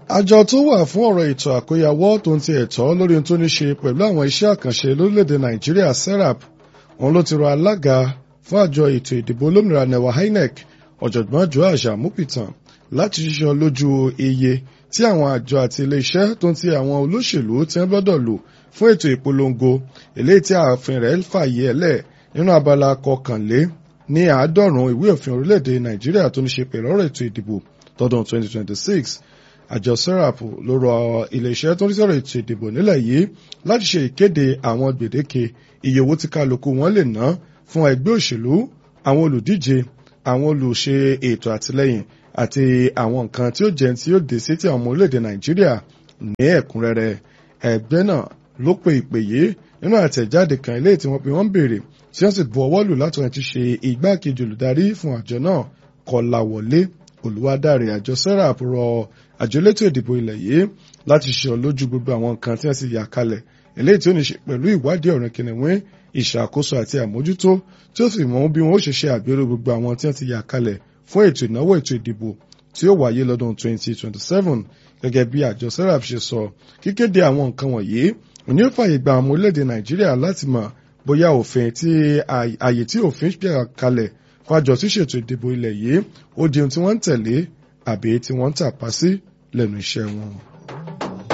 àjọ tó wà fún ọ̀rọ̀ ètò àkóyawọ́ tó ń ti ẹ̀tọ́ lórí ohun tó ní ṣe pẹ̀lú àwọn iṣẹ́ àkànṣe lórílẹ̀‐èdè nàìjíríà serap òun ló ti rọ alága fún àjọ ètò ìdìbò olómìnira nẹwà inec ọ̀jọ̀gbọ́n joash amupitan láti ṣiṣẹ́ lójú iye tí àwọn àjọ àti iléeṣẹ́ tó ń ti àwọn olóṣèlú tí wọ́n gbọ́dọ̀ lò fún ètò ìpolongo eléyìí tí ààfin rẹ̀ fàyè ẹ̀lẹ̀ nínú abala kọkànlé ní àádọ́rùn-ún ìwé òfin orílẹ̀-èdè nàìjíríà tó ní ṣe pẹ̀lú ọ̀rọ̀ ètò ìdìbò tọdún 2026 àjọ serap ló rọ iléeṣẹ́ tó ń sọ̀rọ̀ ètò ìdìbò nílẹ̀ yìí láti ṣe ìkéde àwọn gbèdéke iye owó tí kálukú wọn lè ná fún ẹgbẹ́ òṣèlú àwọn olùdíje àwọn olùṣe ètò àtìlẹ́yìn àti àwọn nǹkan tí ó jẹ́ tí ó dé sí ti àwọn ọmọ orílẹ̀-èdè nàìjíríà ní ẹ̀kúnrẹ́rẹ́ ẹgbẹ́ náà ló pe ìpè yìí nínú àtẹ̀jáde kan ilé tí wọ́n pe wọ́n béèrè tí wọ́n sì bu ọwọ́ lù láti wọn ti ṣe igbákejì olùdarí fún àjọ náà kọláwọlé olùwádàrí àjọ serap rọ àjọ elétò ìdìbò ilẹ̀ yìí láti ṣe lójú gbogbo àwọn nǹkan tí wọ́n sì yà kalẹ̀ eléyìí tí ó ní ṣe pẹ̀lú ìwádìí ọ̀rìn kìnìún ìṣàkóso àti àmójútó tí ó sì mọ bí wọn ó ṣe ṣe àgbéró gbogbo àwọn tí wọ́n ti yà kalẹ̀ fún ètò ìnáwó ètò ìdìbò tí ó wáyé lọ́dún 2027 gẹ́gẹ́ bí àjọ serap ṣe sọ kíkéde àwọn nǹkan wọ̀nyí òní ó fàyè gba àwọn orílẹ̀-èdè nàìjíríà láti mọ̀ bóyá òfin tí àyè tí òfin gbé kalẹ̀ fún àjọ tí ṣètò ìdìbò ilẹ̀ yìí ó di ohun tí wọ́n ń tẹ̀lé àbí tí wọ́n ń tàpá sí lẹ́nu iṣẹ́ wọn.